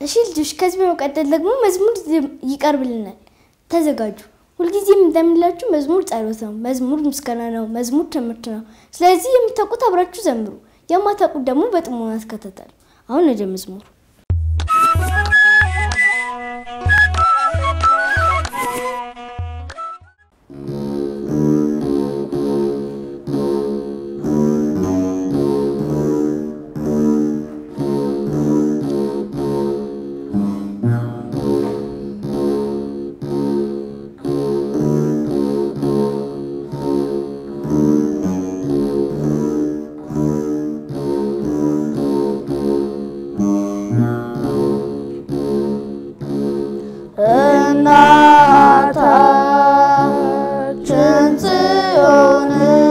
እሺ ልጆች፣ ከዚህ በመቀጠል ደግሞ መዝሙር ይቀርብልናል። ተዘጋጁ። ሁልጊዜም እንደምላችሁ መዝሙር ጸሎት ነው፣ መዝሙር ምስጋና ነው፣ መዝሙር ትምህርት ነው። ስለዚህ የምታውቁት አብራችሁ ዘምሩ፣ የማታውቁት ደግሞ በጥሞና ተከታተሉ። አሁን ወደ መዝሙሩ እናታችን ጽዮን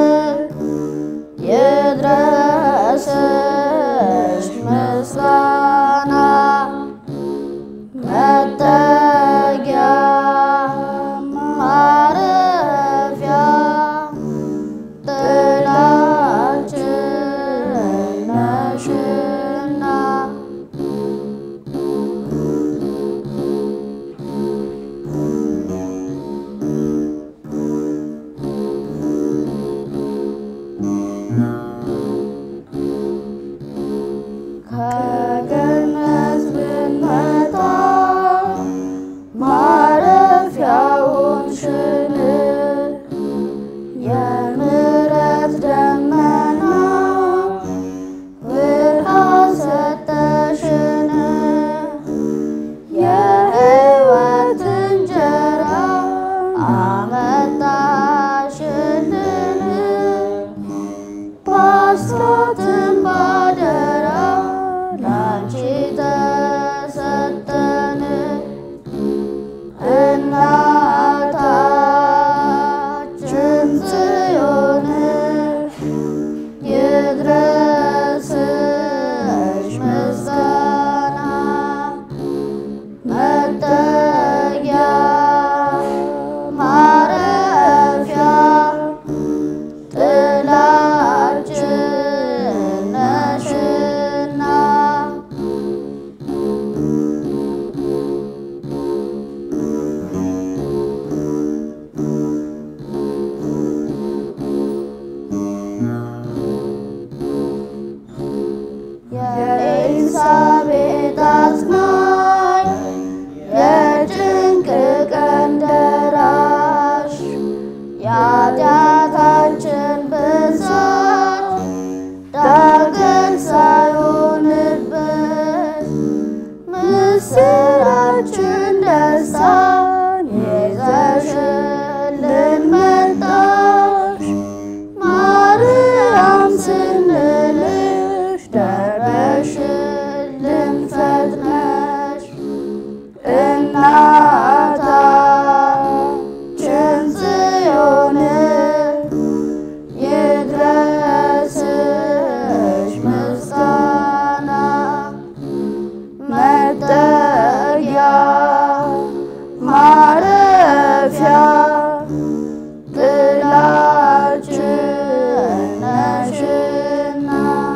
ይድረስሽ ምስጋና መጠጊያ ማረፊያ ጥላችን ነሽና ከገነት ብንመጣ ማረፊያውን ሽን የምሕረት ደመና ብርሃን ሰጠሽን የሕይወት እንጀራ አመጣሽልን በአስራትም ባደራ ላንቺ ተሰጠን እናታችን ጽዮን ይድረስሽ ምስጋና መጠጊያ ማረፊያ ጥላችን ነሽና የኤልሳቤጥ አጽናኝ የጭንቅ ቀን ደራሽ የኃጢአታችን ብዛት ዳግም ሳይሆንብን ምስራችን ደስታን ይዘሽልን መጣሽ ማርያም ስንልሽ ደረሽልን ፈጥነሽ እናታችን ጽዮን ይድረስሽ ምስጋና መጠጊያ ማረፊያ ጥላችን ነሽና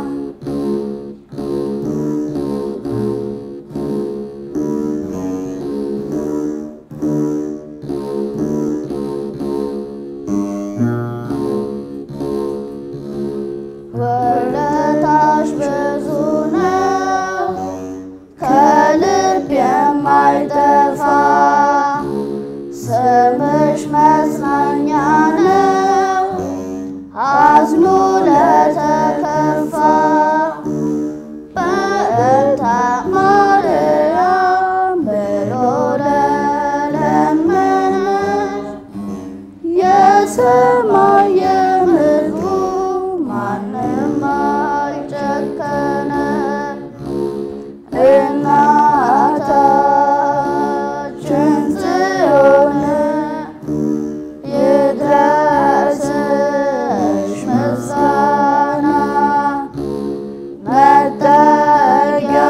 ውለታሽ ብዙ ነው ከልብ የማይጠፋ ስምሽ መጽናኛ ነው አዝኖ ለተከፋ በእንተ ማርያም ብሎ ለለመነሽ የሰማይ የምድሩ ማንም አልጨከነ እናታችን ጽዮን ይድረስሽ ምስጋና መጠጊያ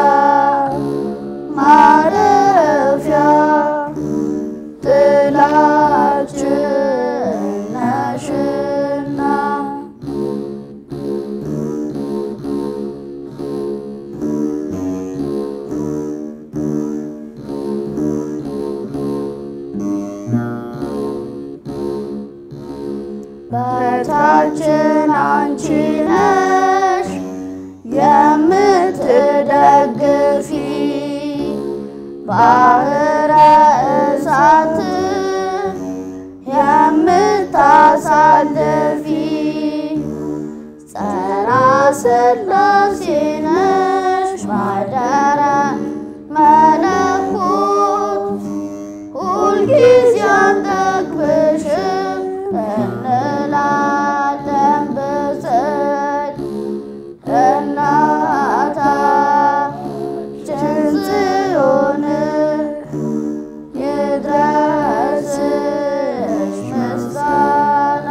ማረፊያ ጥላችን ነሽ ተስፋችን አንቺ ነሽ የምትደግፊ ባህረ እሳት የምታሳልፊ ጸራ ሥላሴ ነሽ ማደረ መለኮት ሁልጊዜ አንጠግብሽም እንላለን ብፅዕት እናታችን ጽዮን ይድረስሽ ምስጋና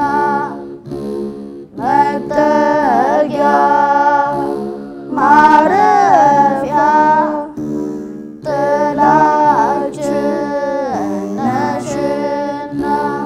መጠጊያ ማረፊያ ጥላችን ነሽና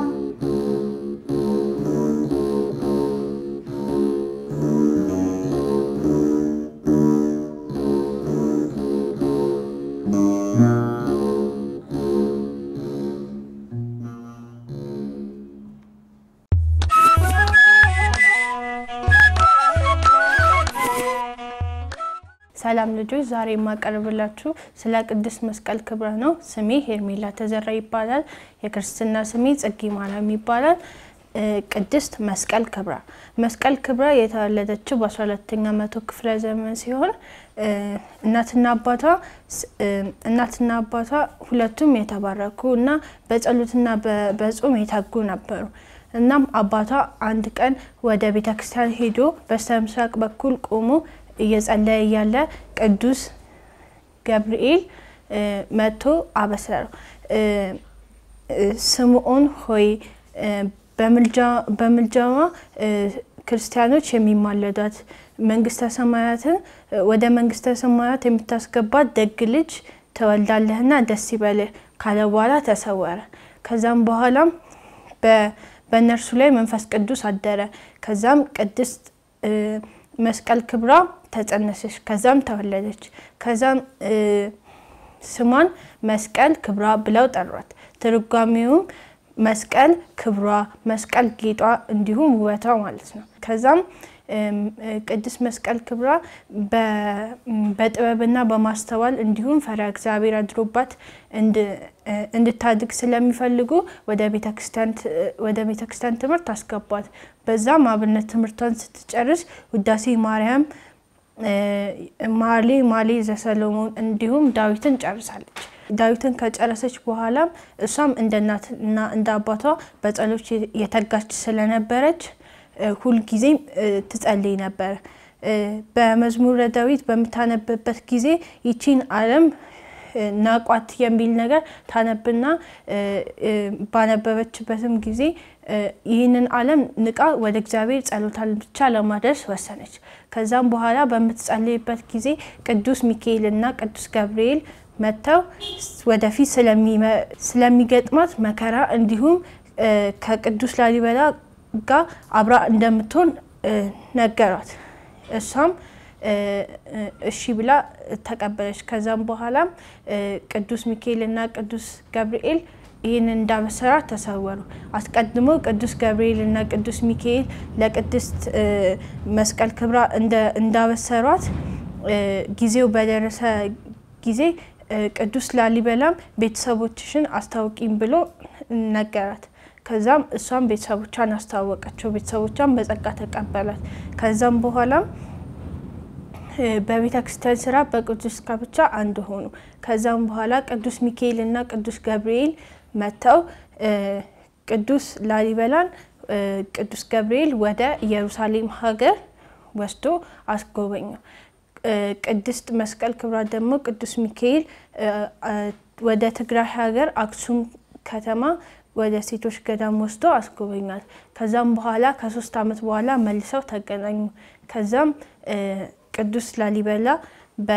ሰላም ልጆች፣ ዛሬ የማቀርብላችሁ ስለ ቅድስት መስቀል ክብረ ነው። ስሜ ሄርሜላ ተዘራ ይባላል። የክርስትና ስሜ ጽጌ ማርያም ይባላል። እ ቅድስት መስቀል ክብራ መስቀል ክብራ የተወለደችው በ12ኛ መቶ ክፍለ ዘመን ሲሆን እ እናትና አባቷ ስ- እ እናትና አባቷ ሁለቱም የተባረኩ እና በጸሎትና በ- በጾም የታጉ ነበሩ። እናም አባቷ አንድ ቀን ወደ ቤተ ክርስቲያን ሄዶ በስተ ምስራቅ በኩል ቆሞ እየጸለየ እያለ ቅዱስ ገብርኤል እ መጥቶ አበሰረው። እ እ ስምዖን ሆይ እ በምልጃ- በምልጃዋ እ ክርስቲያኖች የሚማለዷት መንግስተ ሰማያትን እ ወደ መንግስተ ሰማያት የምታስገባት ደግ ልጅ ትወልዳለህና ደስ ይበልህ ካለ በኋላ ተሰወረ። ከዛም በኋላም በ- በእነርሱ ላይ መንፈስ ቅዱስ አደረ። ከዛም ቅድስት እ መስቀል ክብራ ተጸነሰች። ከዛም ተወለደች። ከዛም እ ስሟን መስቀል ክብራ ብለው ጠሯት። ትርጓሜውም መስቀል ክብሯ፣ መስቀል ጌጧ፣ እንዲሁም ውበቷ ማለት ነው። ከዛም እም፣ እ ቅድስት መስቀል ክብራ በ- በጥበብና በማስተዋል እንዲሁም ፈሪሃ እግዚአብሔር አድሮባት እንድ- እ እንድታድግ ስለሚፈልጉ ወደ ቤተክርስቲያን ት- ወደ ቤተክርስቲያን ትምህርት አስገቧት። በዛም አብነት ትምህርቷን ስትጨርስ ውዳሴ ማርያም እ ማሌ ማሌ ዘሰሎሞን እንዲሁም ዳዊትን ጨርሳለች። ዳዊትን ከጨረሰች በኋላም እሷም እንደ እናትና እንደ አባቷ በጸሎት የተጋች ስለነበረች እ ሁልጊዜም እ ትጸልይ ነበር። እ በመዝሙረ ዳዊት በምታነብበት ጊዜ ይቺን ዓለም እ ናቋት የሚል ነገር ታነብና እ እ ባነበበችበትም ጊዜ እ ይህንን ዓለም ንቃ ወደ እግዚአብሔር ጸሎታን ብቻ ለማድረስ ወሰነች። ከዛም በኋላ በምትጸልይበት ጊዜ ቅዱስ ሚካኤል እና ቅዱስ ገብርኤል መጥተው ወደፊት ስለሚመ- ስለሚገጥማት መከራ እንዲሁም እ ከቅዱስ ላሊበላ ጋር አብራ እንደምትሆን እ ነገሯት። እሷም እ እ እሺ ብላ ተቀበለች። ከዛም በኋላም እ ቅዱስ ሚካኤል እና ቅዱስ ገብርኤል ይህንን እንዳበሰራት ተሰወሩ። አስቀድሞ ቅዱስ ገብርኤል እና ቅዱስ ሚካኤል ለቅድስት እ መስቀል ክብራ እንደ- እንዳበሰሯት እ ጊዜው በደረሰ ጊዜ እ ቅዱስ ላሊበላም ቤተሰቦችሽን አስታውቂም ብሎ ነገራት። ከዛም እሷም ቤተሰቦቿን አስተዋወቀችው። ቤተሰቦቿን በጸጋ ተቀበላት። ከዛም በኋላም እ በቤተ ክርስቲያን ስራ በቅዱስ ጋብቻ አንድ ሆኑ። ከዛም በኋላ ቅዱስ ሚካኤል እና ቅዱስ ገብርኤል መጥተው እ ቅዱስ ላሊበላን እ ቅዱስ ገብርኤል ወደ ኢየሩሳሌም ሀገር ወስዶ አስጎበኘው። እ ቅድስት መስቀል ክብራ ደግሞ ቅዱስ ሚካኤል እ አ ወደ ትግራይ ሀገር አክሱም ከተማ ወደ ሴቶች ገዳም ወስዶ አስጎበኛል። ከዛም በኋላ ከሶስት ዓመት በኋላ መልሰው ተገናኙ። ከዛም እ ቅዱስ ላሊበላ በ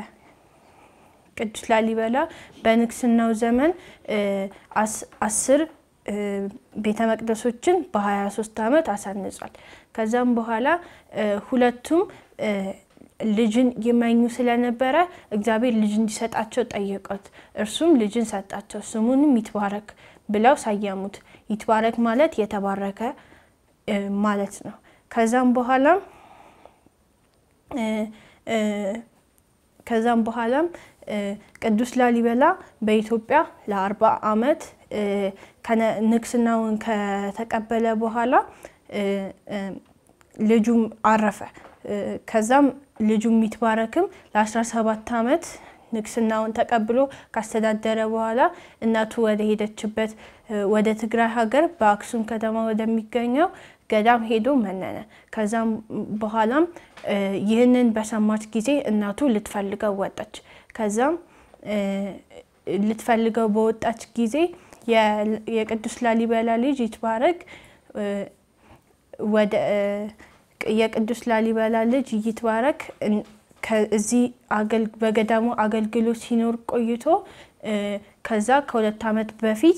ቅዱስ ላሊበላ በንግስናው ዘመን እ አስ- አስር እ ቤተ መቅደሶችን በ23 ዓመት አሳንጿል። ከዛም በኋላ እ ሁለቱም እ ልጅን ይመኙ ስለነበረ እግዚአብሔር ልጅ እንዲሰጣቸው ጠየቁት። እርሱም ልጅን ሰጣቸው። ስሙንም ይትባረክ ብለው ሰየሙት። ይትባረክ ማለት የተባረከ እ ማለት ነው። ከዛም በኋላም ከዛም በኋላም ቅዱስ ላሊበላ በኢትዮጵያ ለአርባ ዓመት ንግስናውን ከተቀበለ በኋላ ልጁም አረፈ። ከዛም ልጁ ሚትባረክም ለ17 ዓመት ንግስናውን ተቀብሎ ካስተዳደረ በኋላ እናቱ ወደ ሄደችበት ወደ ትግራይ ሀገር በአክሱም ከተማ ወደሚገኘው ገዳም ሄዶ መነነ። ከዛም በኋላም ይህንን በሰማች ጊዜ እናቱ ልትፈልገው ወጣች። ከዛም ልትፈልገው በወጣች ጊዜ የቅዱስ ላሊበላ ልጅ ይትባረክ ወደ የቅዱስ ላሊበላ ልጅ ይትባረክ እዚህ በገዳሙ አገልግሎት ሲኖር ቆይቶ ከዛ ከሁለት ዓመት በፊት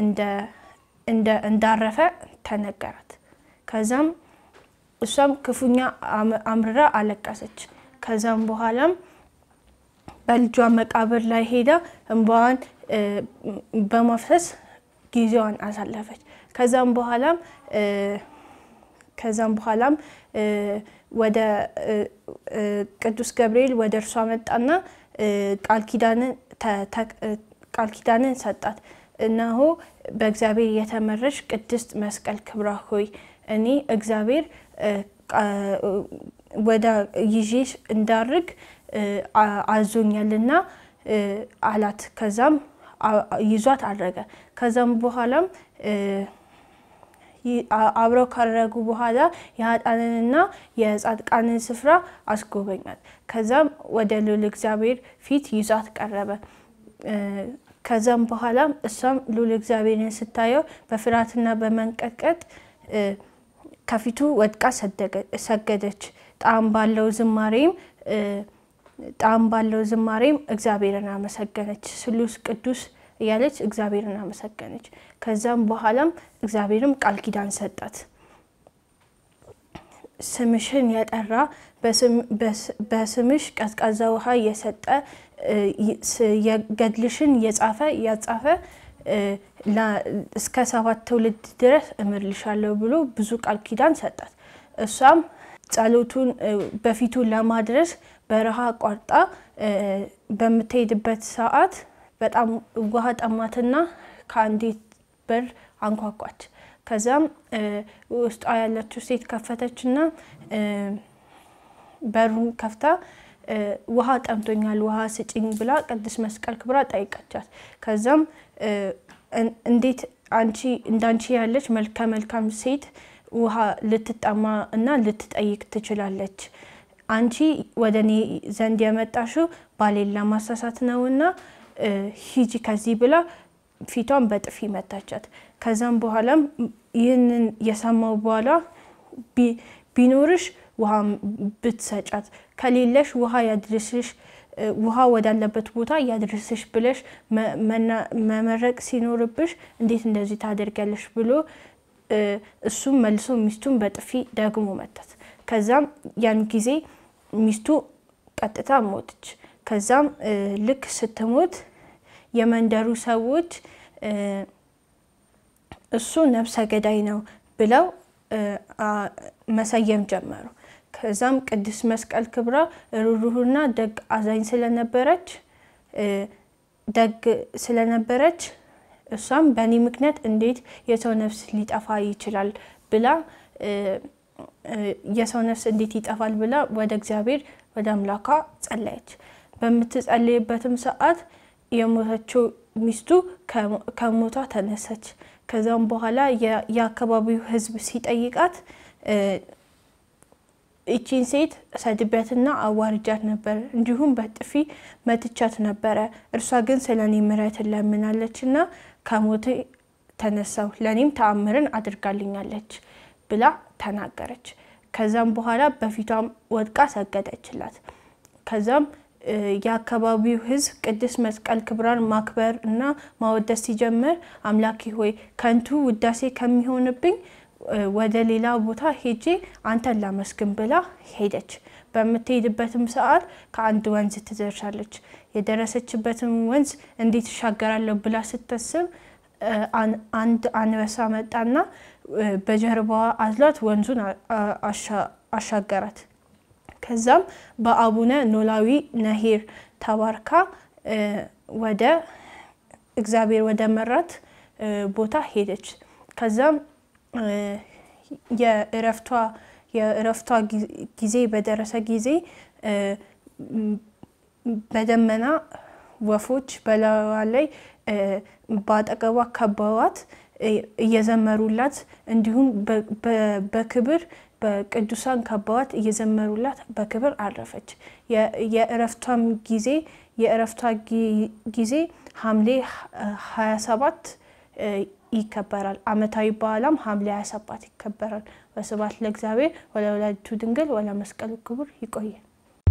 እንዳረፈ ተነገራት። ከዛም እሷም ክፉኛ አምርራ አለቀሰች። ከዛም በኋላም በልጇ መቃብር ላይ ሄዳ እንባዋን በማፍሰስ ጊዜዋን አሳለፈች። ከዛም በኋላም ከዛም በኋላም ወደ ቅዱስ ገብርኤል ወደ እርሷ መጣና ቃል ኪዳንን ሰጣት። እነሆ በእግዚአብሔር የተመረሽ ቅድስት መስቀል ክብራ ሆይ እኔ እግዚአብሔር ወደ ይዤሽ እንዳርግ አዞኛልና አላት። ከዛም ይዟት አረገ። ከዛም በኋላም አብረው ካረጉ በኋላ የሀጣንንና የጻድቃንን ስፍራ አስጎበኛት። ከዛም ወደ ልዑል እግዚአብሔር ፊት ይዟት ቀረበ። ከዛም በኋላም እሷም ልዑል እግዚአብሔርን ስታየው በፍርሃትና በመንቀጥቀጥ ከፊቱ ወድቃ ሰገደች። ጣዕም ባለው ዝማሬም ጣዕም ባለው ዝማሬም እግዚአብሔርን አመሰገነች። ስሉስ ቅዱስ እያለች እግዚአብሔርን አመሰገነች። ከዛም በኋላም እግዚአብሔርም ቃል ኪዳን ሰጣት። ስምሽን የጠራ በስምሽ ቀዝቃዛ ውሃ የሰጠ ገድልሽን የጻፈ ያጻፈ እስከ ሰባት ትውልድ ድረስ እምርልሻለሁ ብሎ ብዙ ቃል ኪዳን ሰጣት። እሷም ጸሎቱን በፊቱ ለማድረስ በረሃ አቋርጣ በምትሄድበት ሰዓት በጣም ውሃ ጠማትና ከአንዲት በር አንኳኳች። ከዛም ውስጧ ያለችው ሴት ከፈተችና በሩን ከፍታ ውሃ ጠምቶኛል፣ ውሃ ስጭኝ ብላ ቅድስት መስቀል ክብራ ጠይቀቻት። ከዛም እንዴት አንቺ እንዳንቺ ያለች መልከ መልካም ሴት ውሃ ልትጠማ እና ልትጠይቅ ትችላለች? አንቺ ወደ እኔ ዘንድ የመጣሽው ባሌን ለማሳሳት ነውና ሂጂ ከዚህ ብላ ፊቷን በጥፊ መታቻት። ከዛም በኋላም ይህንን የሰማው በኋላ ቢኖርሽ ውሃ ብትሰጫት፣ ከሌለሽ ውሃ ያድርስሽ ውሃ ወዳለበት ቦታ ያድርስሽ ብለሽ መመረቅ ሲኖርብሽ እንዴት እንደዚህ ታደርጊያለሽ ብሎ እሱም መልሶ ሚስቱን በጥፊ ደግሞ መታት። ከዛም ያን ጊዜ ሚስቱ ቀጥታ ሞተች። ከዛም ልክ ስትሞት የመንደሩ ሰዎች እሱ ነፍሰ ገዳይ ነው ብለው መሰየም ጀመሩ። ከዛም ቅድስት መስቀል ክብራ ሩሩህና ደግ አዛኝ ስለነበረች ደግ ስለነበረች እሷም በእኔ ምክንያት እንዴት የሰው ነፍስ ሊጠፋ ይችላል ብላ የሰው ነፍስ እንዴት ይጠፋል ብላ ወደ እግዚአብሔር ወደ አምላኳ ጸለየች። በምትጸልይበትም ሰዓት የሞተችው ሚስቱ ከሞቷ ተነሰች። ከዛም በኋላ የአካባቢው ሕዝብ ሲጠይቃት ይቺን ሴት ሰድቢያትና አዋርጃት ነበር፣ እንዲሁም በጥፊ መትቻት ነበረ። እርሷ ግን ስለ እኔ ምሕረትን ለምናለች እና ከሞት ተነሳው ለእኔም ተአምርን አድርጋልኛለች ብላ ተናገረች። ከዛም በኋላ በፊቷም ወድቃ ሰገደችላት። ከዛም የአካባቢው ሕዝብ ቅድስት መስቀል ክብራን ማክበር እና ማወደስ ሲጀምር አምላኬ ሆይ ከንቱ ውዳሴ ከሚሆንብኝ ወደ ሌላ ቦታ ሄጄ አንተን ላመስግን ብላ ሄደች። በምትሄድበትም ሰዓት ከአንድ ወንዝ ትደርሳለች። የደረሰችበትም ወንዝ እንዴት እሻገራለሁ ብላ ስታስብ እ፣ አን- አንድ አንበሳ መጣና እ፣ በጀርባዋ አዝሏት ወንዙን አ- አ- አሻ- አሻገራት። ከዛም በአቡነ ኖላዊ ነሄር ተባርካ እ፣ ወደ እግዚአብሔር ወደ መራት እ፣ ቦታ ሄደች። ከዛም እ፣ የእረፍቷ የእረፍቷ ጊ- ጊዜ በደረሰ ጊዜ እ፣ ም- በደመና ወፎች በላዩዋ ላይ እ፣ በአጠገቧ ከበዋት እ፣ እየዘመሩላት እንዲሁም በ- በ- በክብር በቅዱሳን ከበዋት እየዘመሩላት በክብር አረፈች። የ- የእረፍቷም ጊዜ የእረፍቷ ጊ- ጊዜ ሐምሌ 27 እ፣ ይከበራል። ዓመታዊ በዓላም ሐምሌ 27 ይከበራል። ወስብሐት ለእግዚአብሔር ወለወላዲቱ ድንግል ወለመስቀሉ ክቡር። ይቆያል።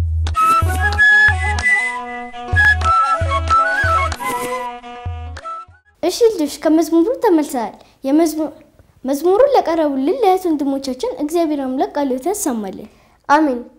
እሺ ልጆች ከመዝሙሩ ተመልሰናል። የመዝሙሩን ለቀረቡልን ለእህት ወንድሞቻችን እግዚአብሔር አምላክ ቃልዎትን ያሰማልን። አሜን።